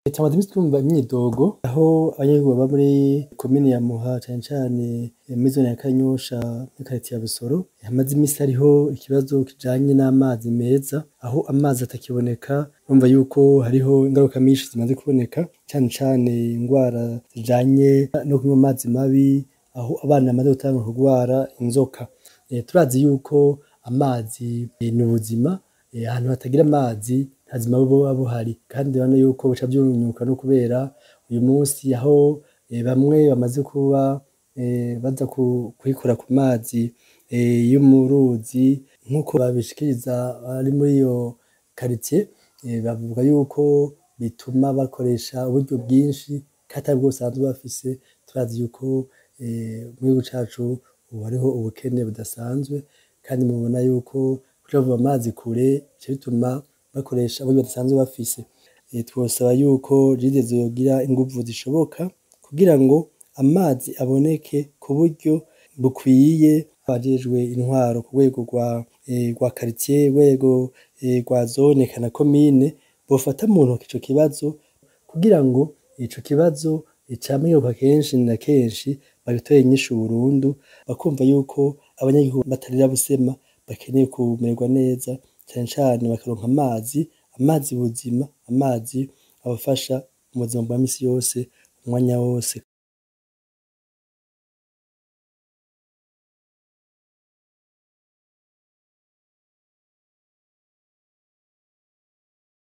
Tumaze imisi twumva imyidogo aho abanyagihugu baba muri komine ya Muha cane cane muri zone ya Kanyosha muri karitiye ya Busoro, hamaze imisi hariho ikibazo kijanye n'amazi meza, aho amazi atakiboneka urumva yuko hariho ingaruka nyinshi zimaze kuboneka, cane cane ingwara zijanye no kunywa amazi mabi, aho abana bamaze gutangura kugwara inzoka. Turazi yuko amazi ni ubuzima, ahantu hatagira amazi nta buzima buba buhari, kandi urabona yuko bica vyunyuka no kubera uyu musi aho bamwe bamaze kuba baza kwikora ku mazi yo mu ruzi, nkuko babishikiriza abari muri iyo karitiye, bavuga yuko bituma bakoresha uburyo bwinshi kandi atabwo basanzwe bafise, turazi yuko mu gihugu cacu ubu hariho ubukene budasanzwe, kandi mubona yuko kuja bavoma amazi kure bica bituma bakoresha uburyo badasanzwe bafise. Twosaba yuko REGIDESO yogira inguvu zishoboka kugira ngo amazi aboneke ku buryo bukwiye, abajejwe intwaro ku rwego rwa karitiye, urwego rwa zone eka na komine, bofata mu ntoke ico kibazo kugira ngo ico kibazo cama kigaruka kenshi na kenshi bagitorere inyishu burundu, bakumva yuko abanyagihugu batarira busema bakeneye kumererwa neza, cane cane bakaronka amazi, amazi buzima, amazi abafasha mu buzima bwa misi yose, umwanya wose.